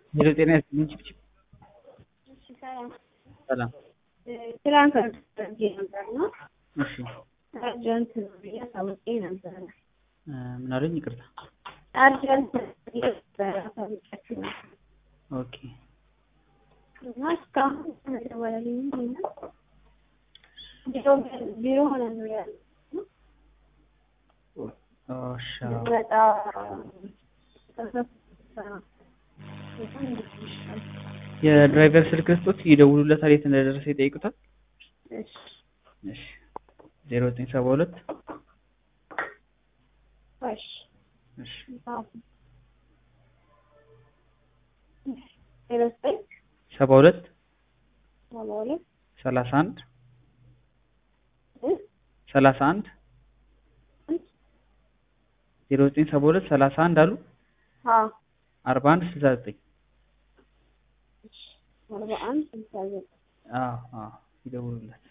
ሄሎ ጤና ይስጥልኝ ችብችብ እሺ ሰላም ሰላም ትላንት አድርጌ ነበር እና እሺ አርጀንት ነው ብዬ አሳውቄ ነበረ። እ ምን አሉኝ ይቅርታ አርጀንት ነው ብዬ ነበረ አሳውቂያችሁ ነበር ኦኬ እና እስካሁን አልደወለልኝም እና ቢሮ ቢሮ ሆነን ነው ያለው እሺ መጣ የድራይቨር ስልክ ስጡት ይደውሉለታል የት እንደደረሰ ይጠይቁታል እሺ እሺ ዜሮ ዘጠኝ ሰባ ሁለት እሺ እሺ ዜሮ ዘጠኝ ሰባ ሁለት ሰባ ሁለት ሰላሳ አንድ እ ሰላሳ አንድ ዜሮ ዘጠኝ ሰባ ሁለት ሰላሳ አንድ አሉ አዎ አርባ አንድ ስልሳ ዘጠኝ አርባ አንድ ስልሳ ዘጠኝ አዎ አዎ ይደውሉለት